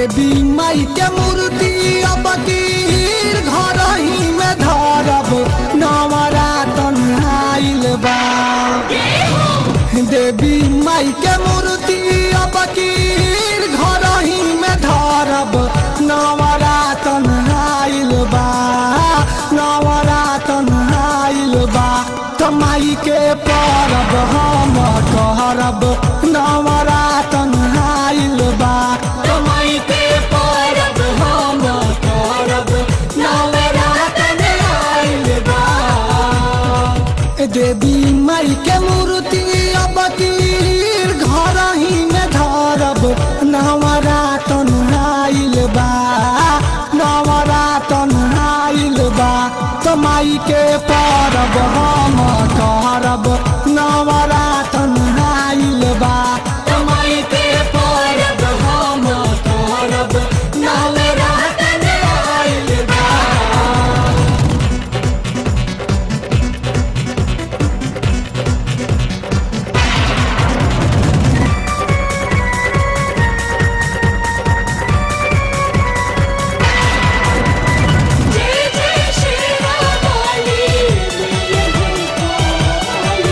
देवी माई के मूर्ति अब कीर घर ही में धरब नवरातन आइल बा देवी माई के मूर्ति अब कीर घर ही में धरब नवरातन आइल बा नवरातन आइल बा त माई के परब हम करब नवरातन आइल बा कमाई के परब हम करब नवरातन आइल बा देवी माई के मूर्ति अब कीर घर ही में धरब नवरातन आइल बा नवरातन आइल बा त माई के परब हम करब नवरातन आइल बा कमाई के परब हम करब नवरातन आइल बा जय जय श्री रामाली मैया जय काली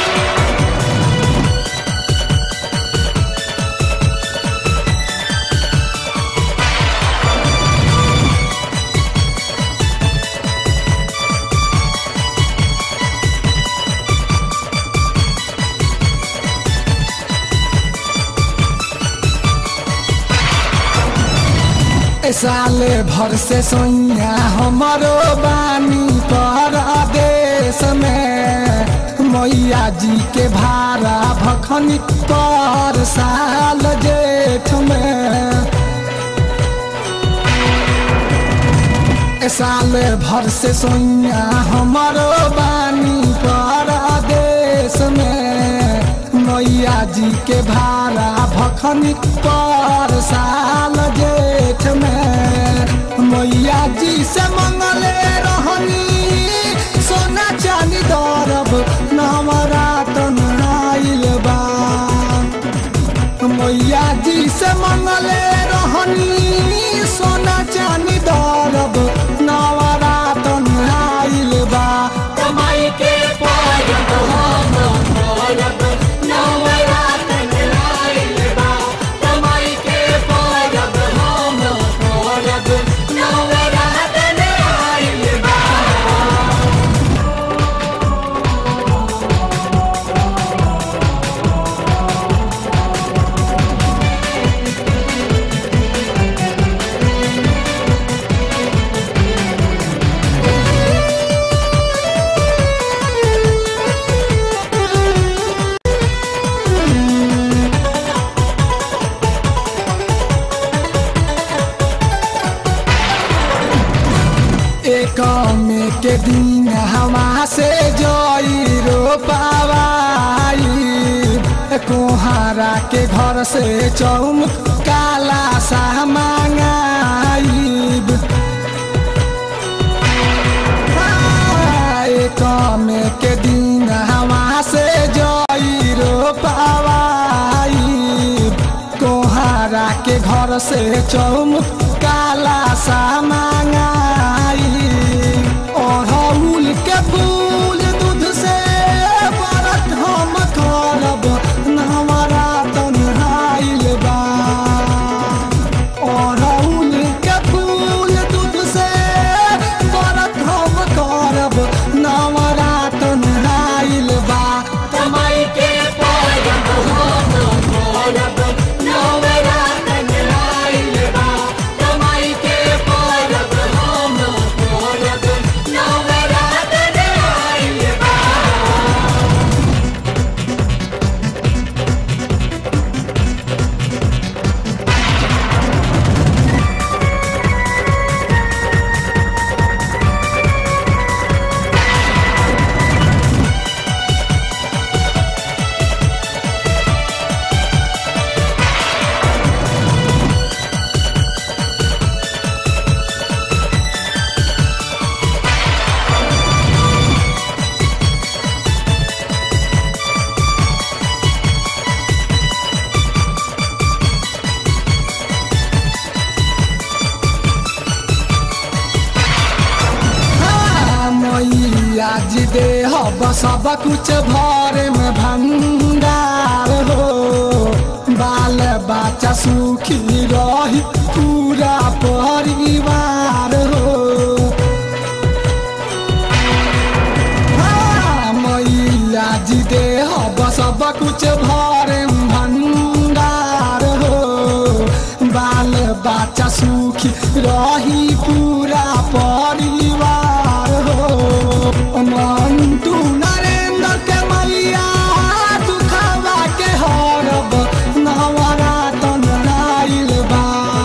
ए साले भर से सोइया हमारो बानी पर देश में मैया जी के भारा भखनी पर साल जेठ में ए साले भर से सोइया हमारो बानी पर देश में मैया जी के भारा भखनी पर साल जेठ में मैया जी से मंगले रहनी सोना चांदी दरब नवरातन आइल बा मैया जी से मंगले रहनी सोना चांदी दरब नवरातन आइल बा कमाई के परब हम करब नवरातन आइल बा कमाई के परब हम करब नवरातन आइल बा एक में के दिन हवा से जोई रो पावाई कोहारा के घर से चौम काला सा मांगाई एक में के दिन हवा से जोई रो पावाई कोहारा के घर से चौम काला सा मांगाई अड़हुल के फूल दूध से व्रत हम करब नवरातन आइल बा अड़हुल के फूल दूध से व्रत हम करब नवरातन आइल बा कमाई के परब हम करब नवरातन आइल बा कमाई के परब दे हब सब कुछ भरे में भंडार हो बाल बच्चा सुखी रही पूरा परिवार हो हाँ, मैया जी दे हब सब कुछ भरे में भंडार हो बाल बच्चा सुखी रही पूरा परिवार हो मंटू नरेंद्र के मैया दुखवा के हरब नवरातन आइल बा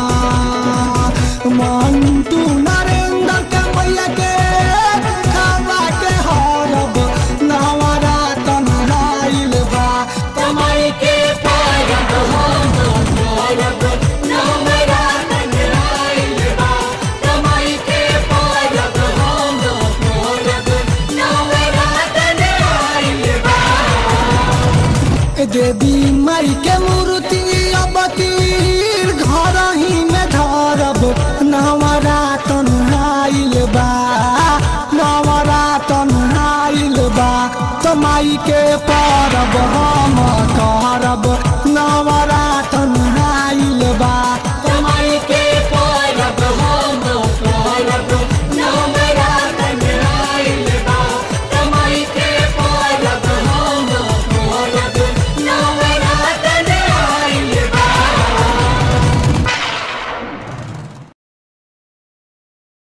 मंटू नरेंद्र के मैया के दुखवा के हरब नवरातन आइल बा कमाई के पारब हम मोरब नवरातन आइल बा कमाई के पारब हम मोरब नवरातन आइल बा देवी